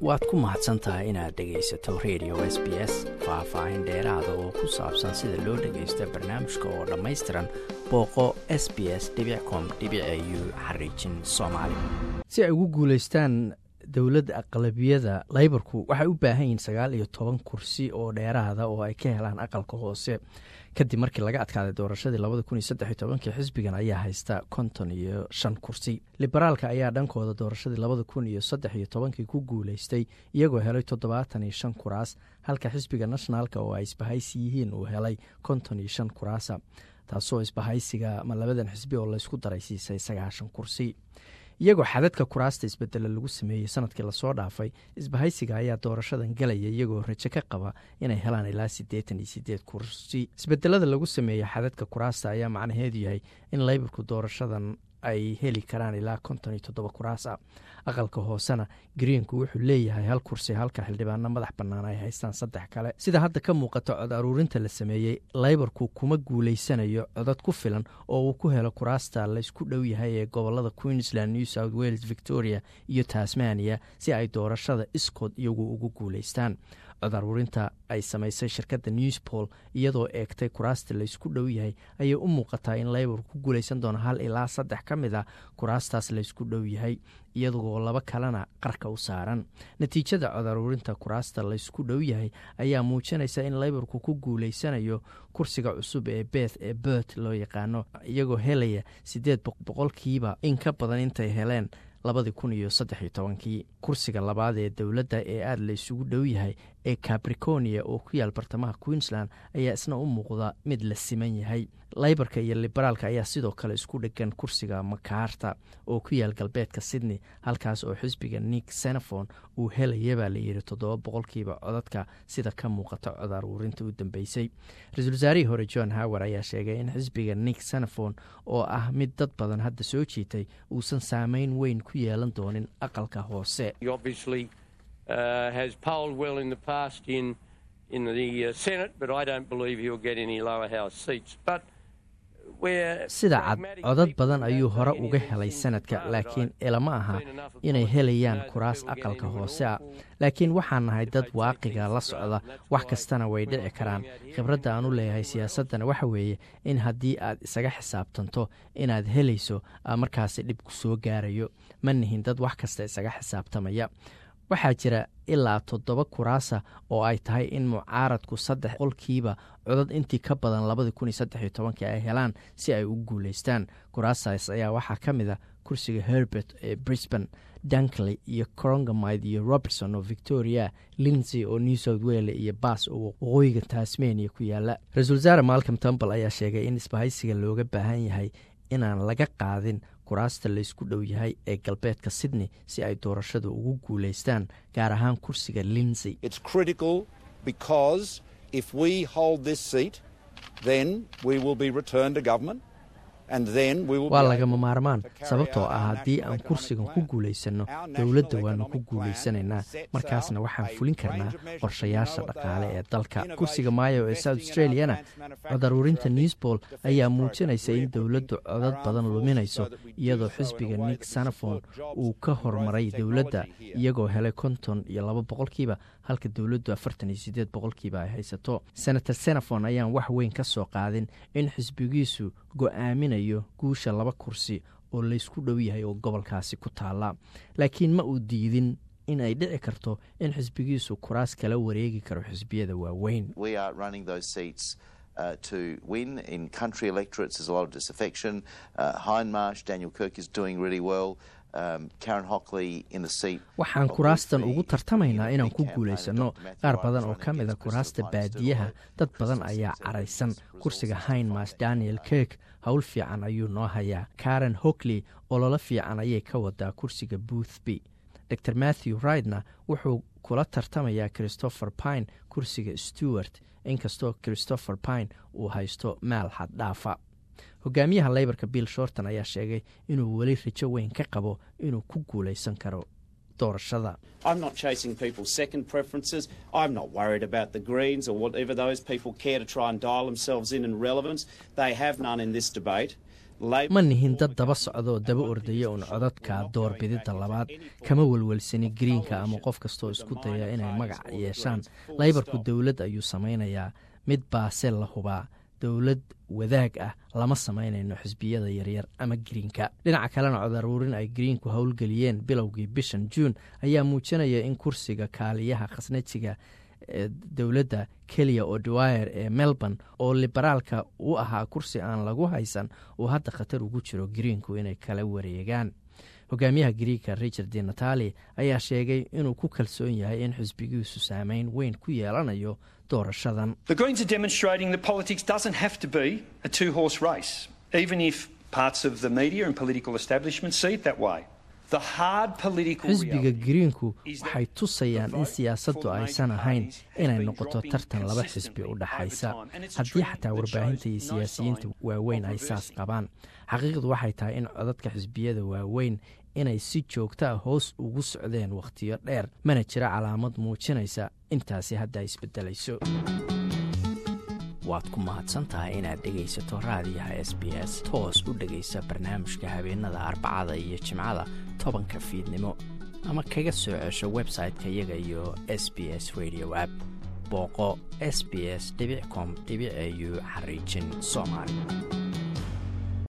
waad ku mahadsan tahay inaad dhegaysato radio s b s faah-faahin dheeraada oo ku saabsan sida loo dhagaysto barnaamijka oo dhammaystiran booqo s b s com u xariijin soomaali si ay ugu guulaystaan dowladda aqlabiyada laybarku waxay u baahan yihiin sagaal iyo toban kursi oo dheeraada oo ay ka helaan aqalka hoose kadib markii laga adkaaday doorashadii labada kun iyo saddex iyo tobankii xisbigan ayaa haysta konton iyo shan kursi liberaalka ayaa dhankooda doorashadii labada kun iyo saddex iyo tobankii ku guulaystay iyagoo helay toddobaatan iyo shan kuraas halka xisbiga nationaalka oo ay isbahaysi yihiin uu helay konton iyo shan kuraasa taasoo isbahaysiga ama labadan xisbi oo laysku daray siisay sagaashan kursi iyagoo xadadka kuraasta isbedela lagu sameeyey sanadkii lasoo dhaafay isbahaysiga ayaa doorashadan galaya iyagoo rajo ka qaba inay helaan ilaa siddeetan iyo siddeed kursi isbedelada lagu sameeyey xadadka kuraasta ayaa macnaheedu yahay in laybarku doorashadan ay heli karaan ilaa konton iyo toddoba kuraas ah aqalka hoosena greenku wuxuu leeyahay hal kursi halka xildhibaano madax bannaan ay haystaan saddex kale sida hadda ka muuqato cod aruurinta la sameeyey laybarku kuma guulaysanayo codad ku filan oo uu ku helo kuraasta laysku dhow yahay ee gobolada queensland new south wales victoria iyo tasmania si ay doorashada iskood iyagu ugu guulaystaan cod aruurinta ay samaysay shirkadda newspol iyadoo eegtay kuraasta laysku dhow yahay ayay u muuqataa in laybar ku guulaysan doono hal ilaa saddex ka mid a kuraastaas laysku dhow yahay iyagoo laba kalena qarka u saaran natiijada cod aruurinta kuraasta laysku dhow yahay ayaa muujinaysa in laybarku ku guulaysanayo kursiga cusub ee beth ee bert loo yaqaano iyagoo helaya siddeed boqolkiiba in ka badan intay heleen labadii kun iyo saddex iyo tobankii kursiga labaad ee dowladda ee aada la isugu dhow yahay ee cabriconia oo ku yaal bartamaha queensland ayaa isna u muuqda mid la siman yahay laybarka iyo liberaalka ayaa sidoo kale isku dhegan kursiga makaarta oo ku yaal galbeedka sydney halkaas oo xisbiga nick senefon uu helayabaa layidhi toddoba boqolkiiba codadka sida ka muuqata cod aruurinta u dambeysay ra-iisul wasaarihii hore john howard ayaa sheegay in xisbiga nick senefon oo ah mid dad badan hadda soo jiitay uusan saameyn weyn ku yeelan doonin aqalka hoose Uh, has polled well in the past in in the uh, Senate, but I don't believe he'll get any lower house seats. But sida cad codad badan ayuu hore uga helay sanadka laakiin ilama aha inay helayaan kuraas aqalka hoose ah laakiin waxaan nahay dad waaqiga la socda wax kastana way dhici karaan khibradda aan u leeyahay siyaasaddana waxa weeye in haddii aad isaga xisaabtanto inaad helayso markaasi dhib ku soo gaarayo ma nihin dad wax kasta isaga xisaabtamaya waxaa jira ilaa toddoba kuraasa oo ay tahay in mucaaradku saddex qolkiiba codad intii ka badan labadii kun iyo saddex iyo tobankii ay helaan si ay u guulaystaan kuraasaas ayaa waxaa ka mid a kursiga herbert ee brisban dankley iyo corongamide iyo robertson oo victoria linsey oo new south wale iyo bass oo waqooyiga tasmania ku yaala ra-isul wasaare malcom tumbal ayaa sheegay in isbahaysiga looga baahan yahay inaan laga qaadin kuraasta laysku dhow yahay ee galbeedka sydney si ay doorashada ugu guulaystaan gaar ahaan kursiga linsey waa lagama maarmaan sababtoo ah haddii aan kursigan ku guulaysanno dowladda waanu ku guulaysanaynaa markaasna waxaan fulin karnaa qorshayaasha dhaqaale ee dalka kursiga maayo ee south australiana cod aruurinta newsbol ayaa muujinaysa in dowladdu codad badan luminayso iyadoo xisbiga nick sanafon uu ka hormaray dowladda iyagoo helay konton iyo laba boqolkiiba halka dowladdu afartan iyo siddeed boqolkiiba ay haysato senator senafon ayaan wax weyn ka soo qaadin in xisbigiisu go-aaminayo guusha laba kursi oo laysku dhow yahay oo gobolkaasi ku taalla laakiin ma uu diidin in ay dhici karto in xisbigiisu kuraas kala wareegi karo xisbiyada waaweyn Uh, to win in country electorates. There's a lot of disaffection. Uh, Hindmarsh, Daniel Kirk is doing really well. Um, Karen Hockley in the seat. waxaan kuraastan ugu tartamaynaa inaan ku guulaysanno qaar badan oo ka mida kuraasta baadiyaha dad badan ayaa caraysan kursiga hindmarsh daniel kirk howl fiican ayuu noo hayaa karen hockley ololo fiican ayay ka wadaa kursiga boothby dor matthew ridna wuxuu kula tartamayaa christopher pine kursiga stewart inkastoo christopher pine uu haysto maal xaddhaafa hogaamiyaha leybarka bill shorton ayaa sheegay inuu weli rajo weyn ka qabo inuu ku guulaysan karo doorashada ma nihin dad daba socdaoo daba ordaya uun codadka doorbididda labaad kama welwelsani greenka ama qof kastoo isku daya inay magac yeeshaan laybarku dowlad ayuu samaynayaa mid baase la hubaa dowlad wadaag ah lama samaynayno xisbiyada yaryar ama greenka dhinaca kalena codaruurin ay greenku howlgeliyeen bilowgii bishan juun ayaa muujinaya in kursiga kaaliyaha khasnajiga ee dowladda keliya odwire ee melbourne oo liberaalka u ahaa kursi aan lagu haysan uu hadda khatar ugu jiro greenku inay kala wareegaan hogaamiyaha griika richard di natali ayaa sheegay inuu ku kalsoon yahay in xisbigiisu saameyn weyn ku yeelanayo doorashadan xisbiga greenku waxay tusayaan in siyaasaddu aysan ahayn inay noqoto tartan laba xisbi u dhaxaysa haddii xataa warbaahinta iyo siyaasiyiinta waaweyn ay saas qabaan xaqiiqdu waxay tahay in codadka xisbiyada waaweyn inay si joogta a hoos ugu socdeen wakhtiyo dheer mana jira calaamad muujinaysa intaasi hadda isbedelayso waad ku mahadsantahay inaad dhegaysato raadiyaha s b s toos u dhegaysa barnaamijka habeenada arbacada iyo jimcada tobanka fiidnimo ama kaga soo cesho website-ka iyaga iyo s b s radio app booqo s b s com au xariijin soomaali